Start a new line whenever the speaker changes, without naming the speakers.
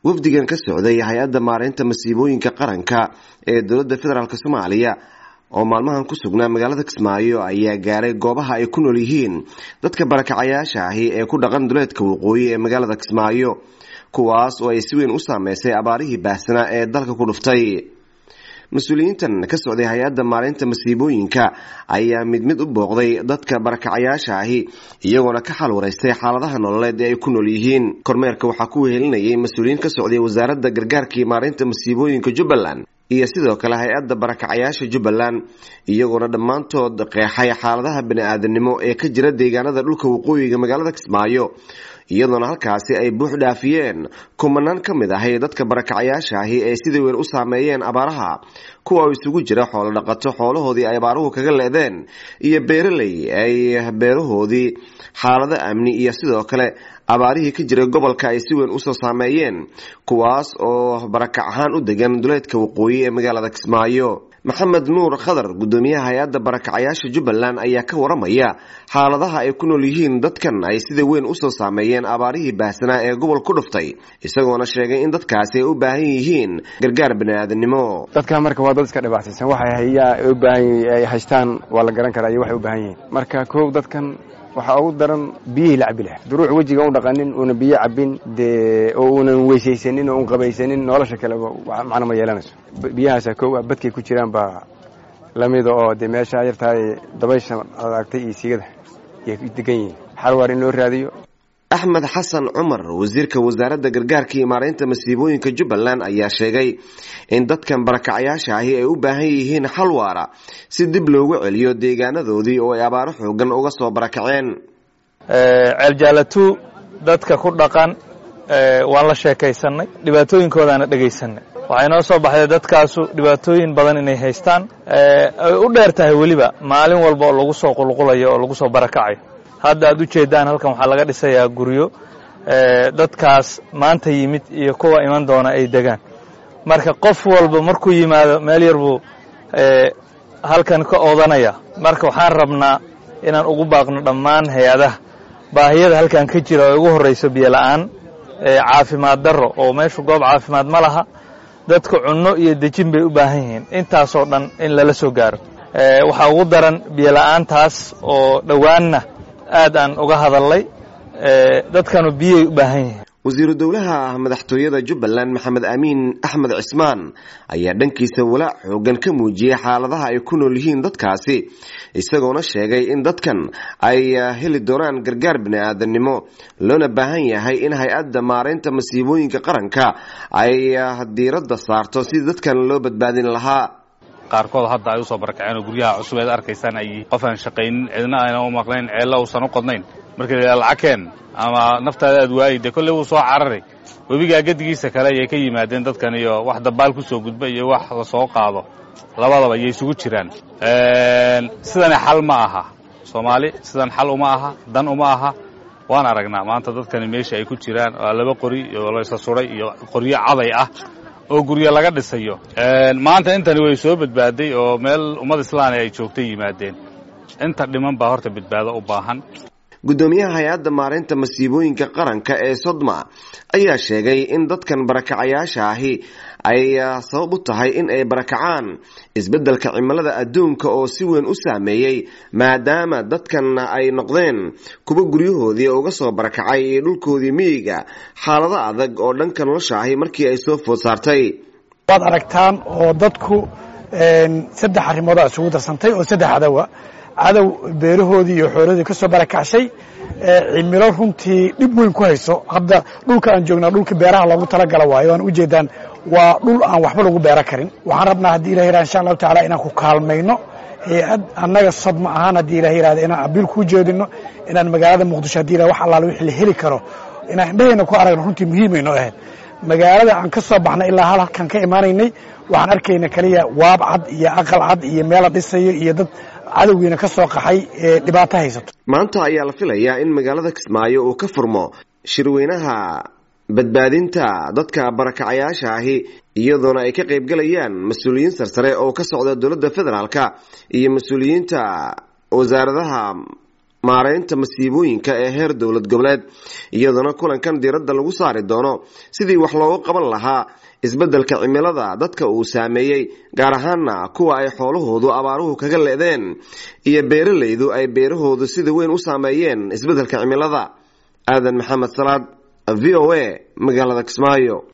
wafdigan ka socday hay-adda maareynta masiibooyinka qaranka ee dowladda federaalk soomaaliya oo maalmahan ku sugnaa magaalada kismaayo ayaa gaaray goobaha ay ku nool yihiin dadka barakacayaasha ahi ee ku dhaqan duleedka waqooyi ee magaalada kismaayo kuwaas oo ay si weyn u saameysay abaarihii baahsanaa ee dalka ku dhuftay mas-uuliyiintan ka socday hay-adda maareynta masiibooyinka ayaa mid mid u booqday dadka barakacayaasha ahi iyagoona ka xal wareystay xaaladaha nololeed ee ay ku nool yihiin kormeerka waxaa ku wehelinayay mas-uuliyiin ka socday wasaaradda gargaarkii maareynta masiibooyinka jubbaland iyo sidoo kale hay-adda barakacayaasha jubbaland iyagoona dhammaantood qeexay xaaladaha bani-aadanimo ee ka jira deegaanada dhulka waqooyiga magaalada kismaayo iyadoona halkaasi ay buux dhaafiyeen kumanaan ka mid ahay dadka barakacayaasha ahi ee sida weyn u saameeyeen abaaraha kuwa oo isugu jira xoolo dhaqato xoolahoodii ay abaaruhu kaga leedeen iyo beeraley ay beerahoodii xaalado amni iyo sidoo kale abaarihii ka jiray gobolka ay si weyn usoo saameeyeen kuwaas oo barakac ahaan u degan duleedka waqooyi ee magaalada kismaayo maxamed nuur khadar gudoomiyaha hay-adda barakacayaasha jubbaland ayaa ka waramaya xaaladaha ay ku nool yihiin dadkan ay sida weyn usoo saameeyeen abaarihii baahsanaa ee gobol ku dhuftay isagoona sheegay in dadkaasi ay u baahan yihiin gargaar bani-aadanimo
dadka marka waa dad iska dhibaataysan waxay hayaa u baahan ay haystaan waa la garan karaa iyo waxay u baahan yihiin marka kow dadkan waxaa ugu daran biyihii la cabi laha duruuc wejiga u dhaqanin uuna biyo cabin dee oo uunan weysaysanin oo un qabaysanin nolosha kaleba macno ma yeelanayso biyahaasa kow ah badkay ku jiraan baa lamida oo dee meesha yartahay dabaysha adaagtay iyo sigada yay degan yihiin xalwaar in loo raadiyo
axmed xasan cumar wasiirka wasaaradda gargaarka iyo maareynta masiibooyinka jubbaland ayaa sheegay in dadkan barakacayaasha ahi ay u baahan yihiin xal waara si dib loogu celiyo deegaanadoodii oo ay abaaro xoogan uga soo barakaceen
ceeljaalatu dadka ku dhaqan waan la sheekaysanay dhibaatooyinkoodaana dhegaysanay waxay noo soo baxday dadkaasu dhibaatooyin badan inay haystaan ay u dheer tahay weliba maalin walba oo lagu soo qulqulayo oo lagu soo barakacayo hadda aad u jeedaan halkan waxaa laga dhisayaa guryo dadkaas maanta yimid iyo kuwa iman doona ay degaan marka qof walba markuu yimaado meel yar buu halkan ka oodanaya marka waxaan rabnaa inaan ugu baaqno dhammaan hay-adaha baahiyada halkan ka jira oo ugu horrayso biyo la'aan caafimaad darro oo meeshu goob caafimaad ma laha dadka cunno iyo dejin bay u baahan yihiin intaasoo dhan in lala soo gaaro waxaa ugu daran biyo la'aantaas oo dhowaanna aad aan uga hadalnay dadkanu biyay u baahan yihiin
wasiiru dowlaha madaxtooyada jubbaland maxamed amiin axmed cismaan ayaa dhankiisa walaac xoogan ka muujiyey xaaladaha ay ku nool yihiin dadkaasi isagoona sheegay in dadkan ay heli doonaan gargaar bini-aadanimo loona baahan yahay in hay-adda maareynta masiibooyinka qaranka ay diiradda saarto sidii dadkan loo badbaadin lahaa
qaarkood hadda ay usoo barakaceen oo guryaha cusub eed arkaysaan ay qof aan shaqaynin cidna ayna u maqnayn ceella uusan u qodnayn markii la yidhaha lacagkeen ama naftaada aad waayi dee kolley wuu soo cararay webigaa gedigiisa kale ayay ka yimaadeen dadkan iyo wax dabaal ku soo gudba iyo wax la soo qaado labadaba ayay isugu jiraan sidani xal ma aha soomaali sidan xal uma aha dan uma aha waan aragnaa maanta dadkani meesha ay ku jiraan waa laba qori iyo laysa suday iyo qoryo caday ah oo guryo laga dhisayo maanta intani way soo badbaaday oo meel ummad islaani ay joogtay yimaadeen inta dhiman baa horta badbaado u baahan
gudoomiyaha hay-adda maareynta masiibooyinka qaranka ee sodma ayaa sheegay in dadkan barakacayaasha ahi ay sabab u tahay in ay barakacaan isbeddelka cimilada adduunka oo si weyn u saameeyey maadaama dadkan ay noqdeen kuwa guryahoodii uga soo barakacay iyo dhulkoodii miyiga xaalado adag oo dhanka nolosha ahi markii ay soo food saartay
waad aragtaan oo dadku saddex arrimoodaa isugu darsantay oo saddex cadowa cadow beerahoodii iyo xoolahoodii ka soo barakacshay cimilo runtii dhib weyn ku hayso hadda dhulka aan joognaa dhulka beeraha loogu talagala waayo aan ujeedaan waa dhul aan waxba lagu beero karin waxaan rabnaa haddii ilah yirahda insha allahu tacala inaan ku kaalmayno hay-ad annaga sodma ahaan haddii ilah yirahda inaan abiil kuu jeedino inaan magaalada muqdisho hadii ilah wax allaale wixii la heli karo inaan indhahayna ku aragno runtii muhiimayno ahayd magaalada aan ka soo baxnay ilaa hal halkan ka imaanaynay waxaan arkayna kaliya waab cad iyo aqal cad iyo meel la dhisayo iyo dad cadowgiina ka soo qaxay ee dhibaato haysato
maanta ayaa la filayaa in magaalada kismaayo uu ka furmo shirweynaha badbaadinta dadka barakacayaasha ahi iyadoona ay ka qaybgalayaan mas-uuliyiin sarsare oo ka socda dowladda federaalka iyo mas-uuliyiinta wasaaradaha maareynta masiibooyinka ee heer dowlad goboleed iyadoona kulankan diiradda lagu saari doono sidii wax loogu qaban lahaa isbeddelka cimilada dadka uu saameeyey gaar ahaana kuwa ay xoolahoodu abaaruhu kaga le'deen iyo beeralaydu ay beerahoodu sida weyn u saameeyeen isbeddelka cimilada aadan maxamed salaad v o a magaalada kismaayo